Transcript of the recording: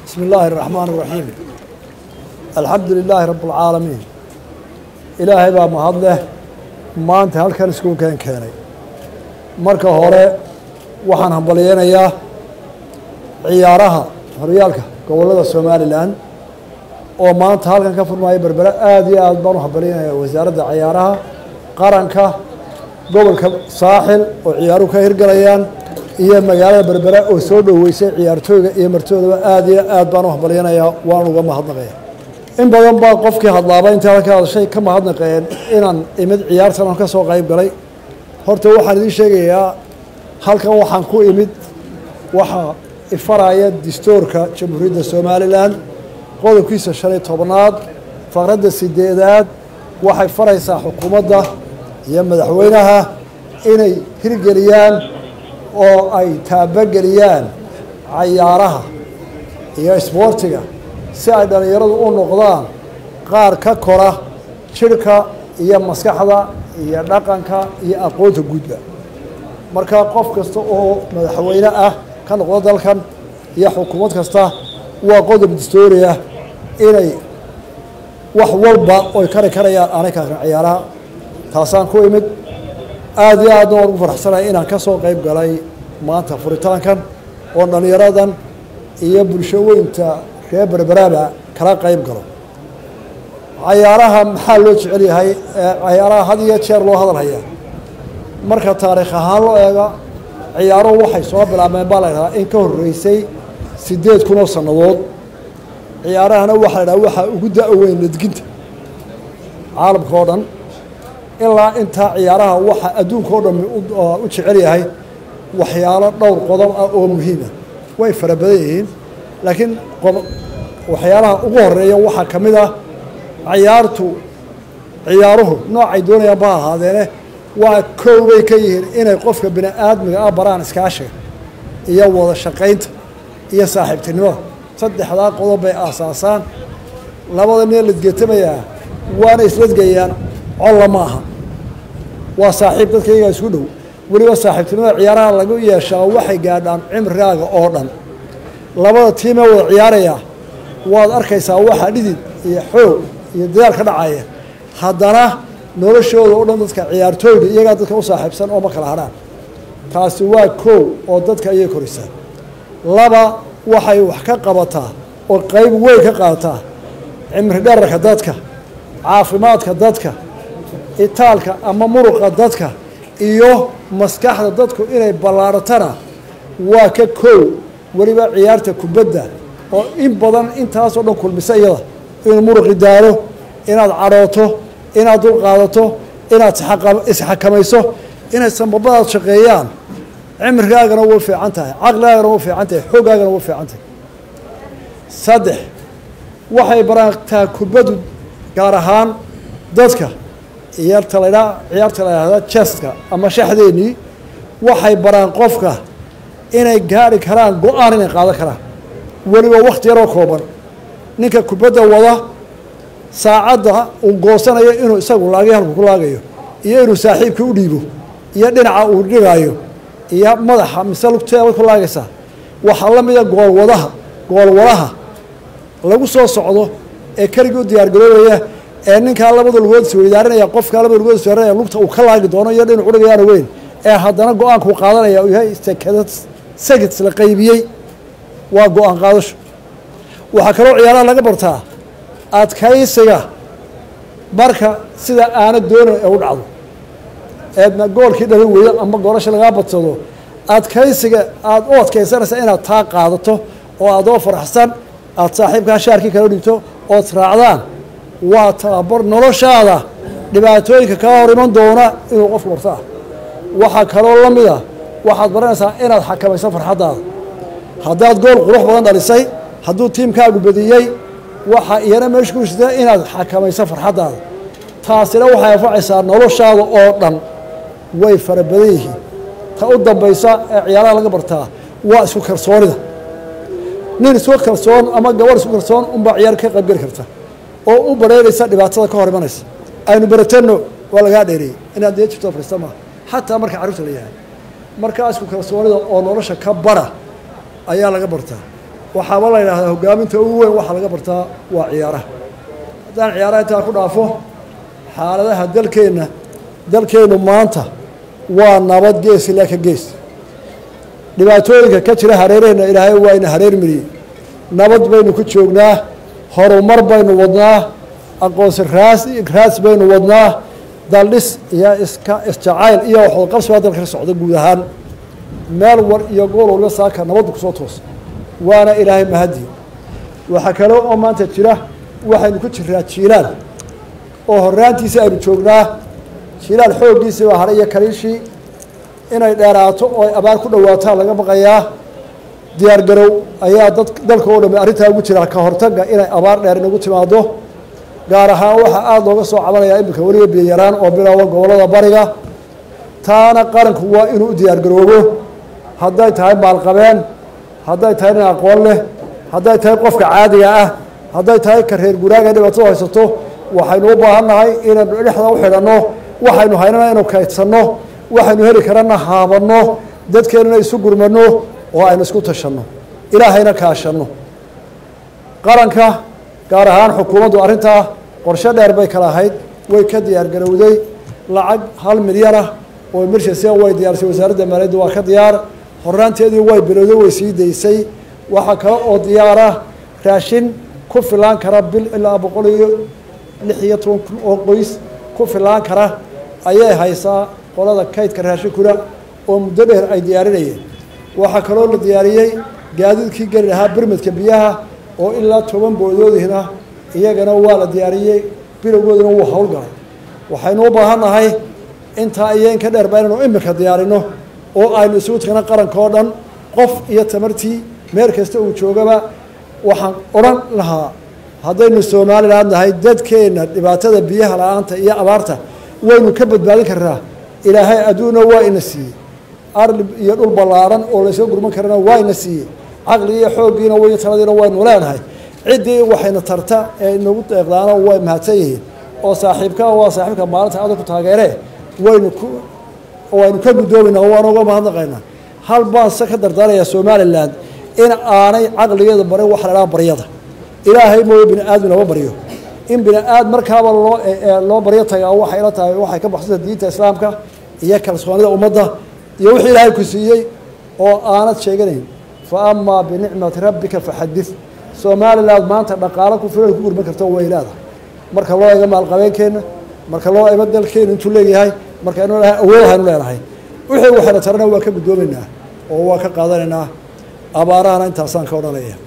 بسم الله الرحمن الرحيم الحمد لله رب العالمين ilaahay baa mahad leh maanta halkan iskugu keen keenay marka hore waxaan hambalyeynayaa ciyaaraha horyaalka gobollada somalilan oo maanta halkan ka furmaya berbere aada iyo aad baan u hambalyeynayaa wasaaradda ciyaaraha qaranka gobolka saaxil oo ciyaaruhu ka hirgalayaan iyo magaalada berbere oo soo dhoweysay ciyaartooyga iyo martoodaba aada iyo aad baan u hambalyeynayaa waan uga mahadnaqaya in badan baa qofkii hadlaaba intii halka hadashay ka mahadnaqeen inaan imid ciyaartan aan ka soo qayb galay horta waxaan idiin sheegayaa halkan waxaan ku imid waxaa ifaraya distoorka jamhuuriyadda somalilan qodobkiisa shan iyo tobnaad faqradda sideedaad waxay faraysaa xukuumadda iyo madaxweynaha inay hirgeliyaan oo ay taabageliyaan cayaaraha iyo isboortiga si ay dhallinyaradu u noqdaan qaar ka kora jidhka iyo maskaxda iyo dhaqanka iyo aqoonta guudba marka qof kasta oo madaxweyne ah ka noqdo dalkan iyo xukuumad kasta waa qodob distooriya inay wax walba oy kari karayaan aanay karin ciyaaraha taasaan ku imid aada iyo aadna waan ugu faraxsanahay inaan ka soo qayb galay maanta furitaankan oo dhallinyaradan iyo bulsho weynta reer berberaaba kala qayb galo cayaaraha maxaa loo jecel yahay cayaaraha had iyo jeer loo hadal hayaa marka taariikh ahaan loo eega ciyaaruhu waxay soo bilaabmeen baa la ydhahaa in ka horreysay siddeed kun oo sannadood ciyaarahana waxaa la dhaha waxaa ugu da-weyn ledginta caalamka oo dhan ilaa intaa ciyaaraha waxaa adduunka oo dhan u jecel yahay waxyaalo dhowr qodob ah oo muhiima way fara badan yihiin laakiin waxyaalaha ugu horeeya waxaa ka mid ah ciyaartu ciyaaruhu noocay doonayaan ba ahaadeene waa kow bay ka yihiin inay qofka bini aadmiga ah baraan iskaashiga iyo wada shaqaynta iyo saaxiibtinimada saddexdaa qodob bay aasaasaan labada nin ladgetamayaa waana isladgayaan colla ma aha waa saaxiib dadka iyagaa isku dhow weliba saaxiibtinimada ciyaaraha lagu yeeshaa waxay gaadhaan cimrigaaga oo dhan labada tiimee wada ciyaaraya waad arkaysaa waxaa dhidid iyo xoog iyo dadaal ka dhacaya haddana noloshooda o dhan dadka ciyaartooyda iyagaa dadka u saaxiibsan oo ma kala hadhaan taasi waa koow oo dadka ayay korisaa laba waxay wax ka qabataa oo qayb weyn ka qaadataa cimri dherarka dadka caafimaadka dadka itaalka ama muruqa dadka iyo maskaxda dadku inay ballaaratana waa ka koow weliba ciyaarta kubadda oo in badan intaasoo dhan kulmisa iyada inuu muruqi daalo inaad cadhooto inaad dul qaadato inaad isxakamayso inay sanbabadaad shaqeeyaan cimrigaagana way fiican tahay caqligaagana way fiican tahay xoogaagana way fiican tahay saddex waxay baraagtaa kubaddu gaar ahaan dadka ciyaarta la ydhaa ciyaarta la yidhahda jeska ama shaxdeennii waxay baraan qofka inay gaari karaan go-aan inay qaadan karaan weliba wakti yaroo kooban ninka kubadda wada saacadda uu goosanayo inuu isagu laagay halku ku laagayo iyo inuu saaxiibkii u dhiibo iyo dhinaca uu dhigaayo iyo madaxa mise lugteeda ku laagaysaa waxaa la mida goolwadaha goolwadaha lagu soo socdo ee keligii u diyaargaroobaya ee ninkaa labada lugood isweydaarinaya qofkaa labada lugood isweydarinaya lugta uu ka laagi doono iyo dhinac udhigayaana weyn ee haddana go-aankuu qaadanaya uu yahay sekada segits la qaybiyey waa go-aan qaadasho waxaa kaloo ciyaaraha laga bartaa adkaysiga marka sida aana doonan ee u dhacdo eedna goolkii dhalin weydo ama goolasha lagaa badsado adkaysiga aada u adkaysanaysa inaad taa qaadato oo adoo faraxsan aada saaxiibkaa shaarkii kala dhigto ood raacdaan waa tababar noloshaada dhibaatooyinka kaa hor iman doona inuu qofku bartaa waxaa kaloo la mida waxaad baranaysaa inaad xakamayso farxaddaada haddaad gool qurux badan dhalisay hadduu tiimkaagu badiyey waxaa iyana meesha ku jirta inaad xakamayso farxaddaada taasina waxay anfacaysaa noloshaada oo dhan way fara badan yihiin ta u dambaysa ee ciyaaraha laga bartaa waa isku kalsoonida nin isku kalsoon ama gabadh isku kalsoon unbaa ciyaar ka qaybgeli karta oo u bareeraysa dhibaatada ka hor imanaysa aynu baratanno waa lagaa dheereeyey inaad dee jirto fariista maaha xataa marka carruurta la yahay markaa isku kalsoonida oo nolosha ka bara ayaa laga bartaa waxaaba la yidhahdaa hogaaminta ugu weyn waxaa laga bartaa waa ciyaaraha haddaan ciyaaraha intaa ku dhaafo xaaladaha dalkeenna dalkeennu maanta waa nabad gees ilaa ka gees dhibaatooyinka ka jira hareeraheenna ilaahay waa ina hareer mariyey nabad baynu ku joognaa horumar baynu wadnaa aqoonsi raas raas baynu wadnaa daldhis iyo iska isjacayl iyo waxwadaqabsi baa dalka ka socda guud ahaan meel war iyo gool waliba saaka nabaddu kusoo toosa waana ilaahay mahadii waxaa kale oo maanta jira waxaynu ku jiraa jiilaal oo horaantiisa aynu joognaa jiilaal xooggiisii baa hadhay iyo kaliishii inay dheeraato oo ay abaar ku dhawaataan laga baqayaa diyaar garow ayaa dad dalka oo dhami arrintaa ugu jira ka hortagga inay abaar dheer inagu timaado gaar ahaan waxaa aada looga soo cabanayaa iminka weliba biyayaraan oo bilaawa gobollada bariga taana qaranku waa inuu u diyaar garoobo hadday tahay maalqabeen hadday tahay nin aqoon leh hadday tahay qofka caadiga ah hadday tahay ka reer guraaga dhibaatada haysato waxaynu u baahan nahay inaynu dhexda u xidhanno waxaynu haynana inu kaydsanno waxaynu heli karana haabanno dadkeennana isu gurmanno oo aynu isku tashanno ilaahayna kaashanno qaranka gaar ahaan xukuumaddu arrintaa qorshe dheer bay kala ahayd way ka diyaar garowday lacag hal milyan ah oo emergency way diyaarisay wasaaradda maaliyadda waa ka diyaar horaanteedii way bilowday way sii daysay waxaa kale oo diyaara raashin ku filaan kara bil ilaa boqol iyo lix iyo toban kun oo qoys ku filaan kara ayay haysaa qolada kaydka raashinkuna oo muddo dheer ay diyaarinayeen waxaa kaloo la diyaariyey gaadiidkii geli lahaa birmidka biyaha oo ilaa toban boodoodihna iyagana waa la diyaariyey bilowgooduna wuu howlgalay waxaynu u baahan nahay intaa iyo in ka dheerba inaynu iminka diyaarino oo aynu isugu tagna qaranka oo dhan qof iyo tamartii meel kasta uu joogaba waxaan odhan lahaa haddaynu somalilan nahay dadkeenna dhibaatada biyaha la-aanta iyo abaarta waynu ka badbaadin karnaa ilaahay adduunna waa ina siiyey arli iyo dhul ballaaran oo layska gurman karana waa ina siiyey caqligii iyo xooggiina way taladiina waynu leenahay ciddii waxayna tarta ee inagu deeqdaana way mahadsan yihiin oo saaxiibka waa saaxiibka maalinta adag ku taageere waynu ku waynu ka guddoomayna waana uga mahadnaqaynaa hal baan se ka dardaarayaa somalilan in aanay caqligeeda barin waxa la dhaha baryada ilaahay mooye bini aadmi lama baryo in bini aad markaaba loo loo baryo tagaa waxay la tahay waxay ka baxsanta diinta islaamka iyo kalsoonida ummadda iyo wixii ilaahay ku siiyey oo aanad sheeganayn fa amaa binicmati rabbika faxadid somalilan maanta dhaqaalo ku filan ku gurman karto way leedahay marka loo eego maalqabeenkeenna marka loo eego dalkeenu intuu leeyahay markaynu leedahay awood haynu leenahay wixii waxayna tarana waa ka guddoomaynaa oo waa ka qaadanaynaa abaarahana intaasaan ka odhanaya